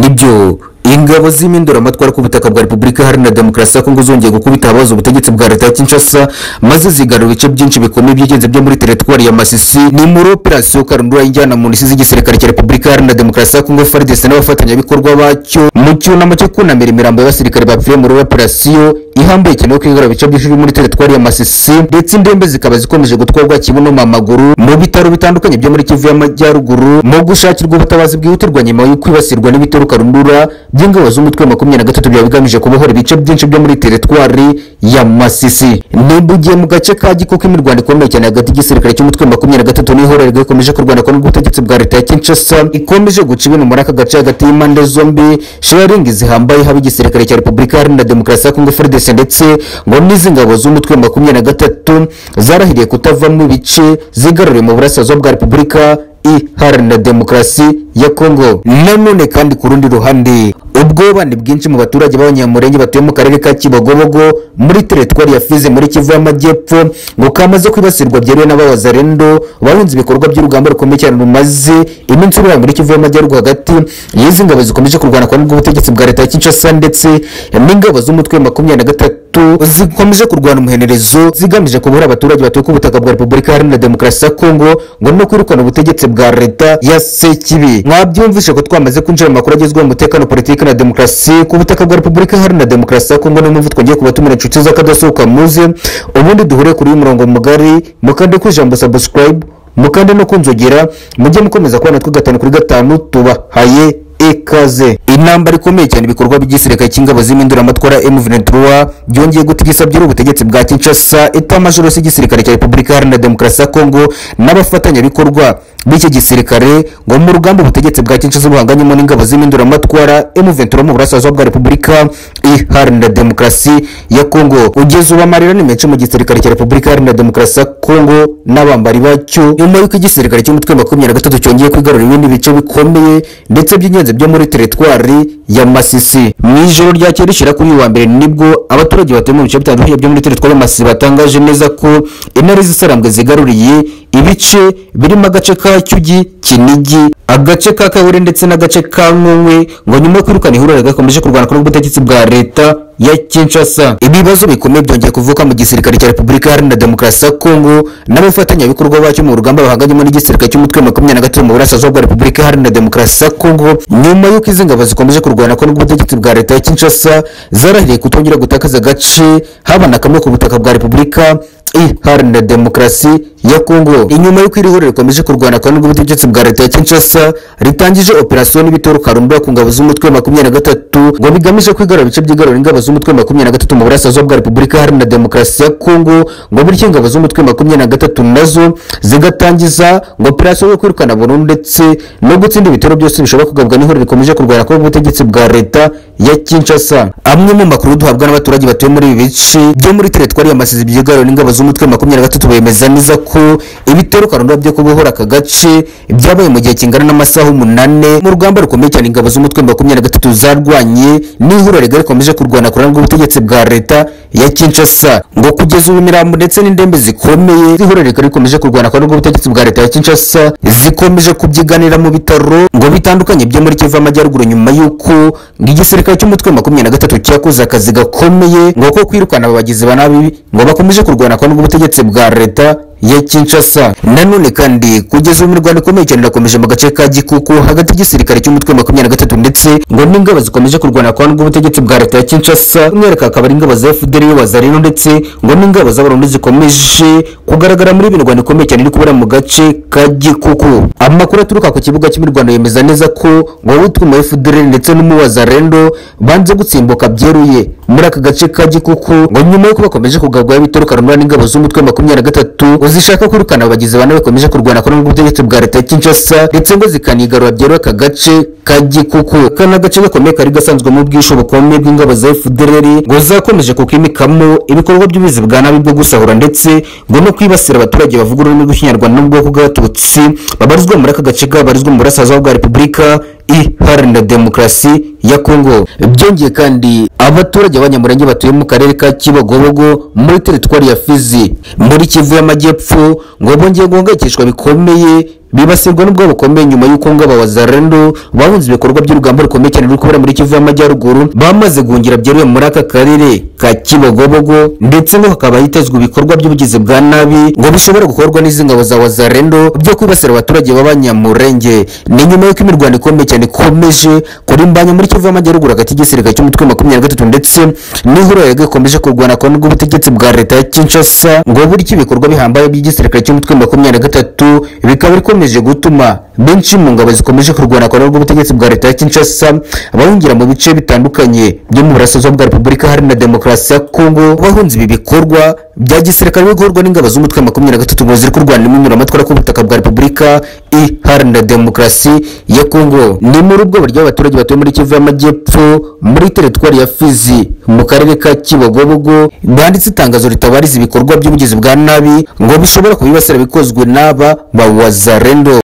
nibyo ingabo z'impinduramatwara ku butaka bwa repubulika iharanira demokarasi ya kongo zongeye gukubita abazi ubutegetsi bwa leta ya kinshasa maze zigarura ibice byinshi bikomeye by'ingenzi byo muri teritwari ya masisi ni muri operasiyo karundura ijyana mu nsi z'igisirikare cya repubulika iharanira demokarasi ya kongo fardc n'abafatanyabikorwa bacyo mu cyunamo cyo kunamira imirambo y'abasirikare bapfiriye muri operasiyo ihambuye cyane yo kwigarura ibice byinshi byo muri teritwari ya masisi ndetse indembe zikaba zikomeje gutwarwa kibuno mu maguru mu bitaro bitandukanye byo muri kivu y'amajyaruguru mu gushakirwa ubutabazi bwihutirwa nyuma yo kwibasirwa n'ibitero karundura by'ingabo z'umutwe wa makumyabiri na gatatu byaba bigamije kubohora ibice byinshi byo muri teritwari ya masisi nibugiye mu gace ka gikoko imirwano ikomeye cyane hagati y'igisirikare cy'umutwe wa makumyabiri na gatatu n'ihorerwa ikomeje kurwana kwa n'ubutegetsi bwa leta ya kinshasa ikomeje guca ibintu muri aka gace hagati y'impande zombi sharingi zihambaye haba igisirikare cya repubulika iharanira demokarasi ya kongo frdc ndetse ngo n'izi ngabo z'umutwe wa makumyabiri na gatatu zarahiriye kutavamo ibice zigaruriye mu burasirazuba bwa repubulika iharanira demokarasi ya kongo nanone kandi ku rundi ruhande ubwobane bwinshi mu baturage b'abanyamurenge batuye mu karere ka kibogobogo muri teritwari ya fize muri kivu y'amajyepfo ngo kamaze kwibasirwa byeruye n'abawazarendo bahunze ibikorwa by'urugamba rukomeye cyane rumaze iminsi urura muri kivu y'amajyaruguru hagati y'izi ngabo zikomeje kurwana kwa n'ubw'ubutegetsi bwa leta ya kinshasa ndetse n'ingabo z'umutwe wa makumyabiri na gatatu zikomeje kurwana umuhenerezo zigamije kubohora abaturage batuye ku butaka bwa repubulika iharanira demokarasi ya kongo ngo no kwirukana ubutegetsi bwa leta ya sekibi mwabyumvishe ko twamaze kwinjira mu makuru agezweho umutekano politiki na demokarasi ku butaka bwa repubulika iharanira demokarasi ya kongo niyo mpamvu twongeye kubatumira inshuti z'akadasohoka muze ubundi duhure kuri uyu murongo mugari mukande ku ijambo sabusikarayibu mukande no kunzogera mujye mukomeza kubona natwe gatanu kuri gatanu tubahaye ikaze intambara ikomeye cyane ibikorwa by'igisirikare cy'ingabo z'impinduramatwara M23 byongeye gutigisa by'uru ubutegetsi bwa Kinshasa etamajoro y'igisirikare cya Repubulika Iharanira Demokarasi ya Kongo n'abafatanyabikorwa b'iki gisirikare ngo mu rugamba ubutegetsi bwa Kinshasa buhanganyemo n'ingabo z'impinduramatwara M23 mu burasirazuba bwa Repubulika Iharanira Demokarasi ya Kongo ugeze ubu amarira ni menshi mu gisirikare cya Repubulika Iharanira Demokarasi ya Kongo n'abambari bacyo nyuma y'uko igisirikare cy'umutwe wa makumyabiri na gatatu cyongeye kwigarurira ibindi bice bikomeye ndetse by'ingenzi byo muri teritwari ya masisi mu ijoro ryakeye rishyira kuri uyu wa mbere nibwo abaturage batuye mu bice bitandukanye byo muri teritwari ya masisi batangaje neza ko intare zisarambwe zigaruriye ibice birimo agace ka cyugi kinigi agace ka kabure ndetse n'agace ka nkunkwe ngo nyuma yo kwirukana ihuriro gakomeje kurwana kuri ubutegetsi bwa leta ya Kinshasa ibibazo bikomeye byongeye kuvuka mu gisirikare cya Repubulika Iharanira Demokarasi ya Kongo n'abafatanyabikorwa bacyo mu rugamba bahanganyemo n'igisirikare cy'umutwe wa makumyabiri na gatatu mu burasirazuba bwa Repubulika Iharanira Demokarasi ya Kongo nyuma y'uko izi ngabo zikomeje kurwana ko n'ubutegetsi bwa leta ya Kinshasa zarahiriye kutongera gutakaza agace haba na kamwe ku butaka bwa Repubulika iharanira demokarasi ya kongo inyuma y'uko iri huriro rikomeje kurwana kandi n'ubutegetsi bwa leta ya kinshasa ritangije operasiyo n'ibitero karundura ku ngabo z'umutwe wa makumyabiri na gatatu ngo bigamije kwigarura ibice by'igarura ingabo z'umutwe wa makumyabiri na gatatu mu burasirazuba bwa repubulika iharanira demokarasi ya kongo ngo bityo ingabo z'umutwe wa makumyabiri na gatatu nazo zigatangiza ngo operasiyo yo kwirukana burundu ndetse no gutsinda ibitero byose bishobora kugabwa n'ihuriro rikomeje kurwana kandi n'ubutegetsi bwa leta ya kinshasa amwe mu makuru duhabwa n'abaturage batuye muri ibi bice byo muri teritwari ya masizi byigarura n'ingabo z'umutwe wa makumyabiri na gatatu bemeza neza ko ibitero karundura byo kubohora aka gace byabaye mu gihe kingana n'amasaha umunane mu rugamba rukomeye cyane ingabo z'umutwe wa makumyabiri na gatatu zarwanye n'ihuriro rigari rikomeje kurwana kurana rw'ubutegetsi bwa leta ya kinshasa ngo kugeza ubu imirambo ndetse n'indembe zikomeye z'ihuriro rigari rikomeje kurwana kurana rw'ubutegetsi bwa leta ya kinshasa zikomeje kubyiganira mu bitaro ngo bitandukanye byo muri kivu amajyaruguru nyuma y'uko igisirikare cy'umutwe wa makumyabiri na gatatu cyakoze akazi gakomeye ngo ko kwirukana abagizi ba nabi ngo bakomeje kurwana kwa n'ubutegetsi bwa leta ya Kinshasa nanone kandi kugeza ubu mirwano ikomeye cyane irakomeje mu gace ka Gikuku hagati y'igisirikare cy'umutwe wa makumyabiri na gatatu ndetse ngo n'ingabo zikomeje kurwana kwa n'ubutegetsi bwa leta ya Kinshasa umwereka akaba ari ingabo za FDR y'abazarino ndetse ngo n'ingabo z'abarundi zikomeje kugaragara muri mirwano ikomeye cyane iri kubera mu gace ka Gikuku amakuru aturuka ku kibuga cy'imirwano yemeza neza ko ngo witwa mu FDR ndetse n'umuwazarendo banze gutsimbuka byeruye muri aka gace ka Gikuku ngo nyuma y'uko bakomeje kugabwaho ibitero karundura n'ingabo z'umutwe wa makumyabiri na gatatu zishaka kwirukana abagizi ba nabi bakomeje kurwana kuri ubutegetsi bwa leta ya Kinshasa ndetse ngo zikanigarura byero aka gace ka Gikuku kana gace gakomeye kari gasanzwe mu bwisho bukomeye bw'ingabo za FDLR ngo zakomeje kukimikamo ibikorwa by'ubizi bwa nabi bwo gusahura ndetse ngo no kwibasira abaturage bavuga ururimi rw'ikinyarwanda n'ubwoko bw'abatutsi babarizwa muri aka gace kabarizwa mu burasirazuba bwa repubulika iharanira demokarasi ya kongo byongeye kandi abaturage b'abanyamurenge batuye mu karere ka kibogobogo muri teritwari ya fizi muri kivu y'amajyepfo ngo bongeye guhangayikishwa bikomeye bibasirwa n'ubwoba bukomeye nyuma y'uko ngabo wazarendo bahunze ibikorwa by'urugamba rukomeye cyane ruri kubera muri Kivu y'Amajyaruguru bamaze guhungira byeruye muri aka karere ka Kibogobogo ndetse ngo hakaba hitezwe ibikorwa by'ubugizi bwa nabi ngo bishobora gukorwa n'izi ngabo za wazarendo byo kwibasira abaturage b'abanyamurenge ni nyuma y'uko imirwano ikomeye cyane ikomeje kurimbanya muri Kivu y'Amajyaruguru hagati y'igisirikare cy'umutwe wa makumyabiri na gatatu ndetse n'ihuriro yaryo ikomeje kurwana kwa n'ubw'ubutegetsi bwa leta ya Kinshasa ngo bityo ibikorwa bihambaye by'igisirikare cy'umutwe wa makumyabiri na gatatu bikaba bikomeje gutuma benshi mu ngabo zikomeje kurwana kwa n'ubw'ubutegetsi bwa leta ya Kinshasa bahungira mu bice bitandukanye byo mu burasirazuba bwa Repubulika Iharanira Demokarasi ya Kongo bahunze ibi bikorwa bya gisirikare biri gukorwa n'ingabo z'umutwe wa makumyabiri na gatatu ngo ziri kurwana n'inyuramatwara ku butaka bwa Repubulika Iharanira Demokarasi ya Kongo ni muri ubwo buryo abaturage batuye muri Kivu y'Amajyepfo muri teritwari ya Fizi mu karere ka Kibogobogo banditse itangazo ritabariza ibikorwa by'ubugizi bwa nabi ngo bishobora kubibasira bikozwe n'aba ba Wazarendo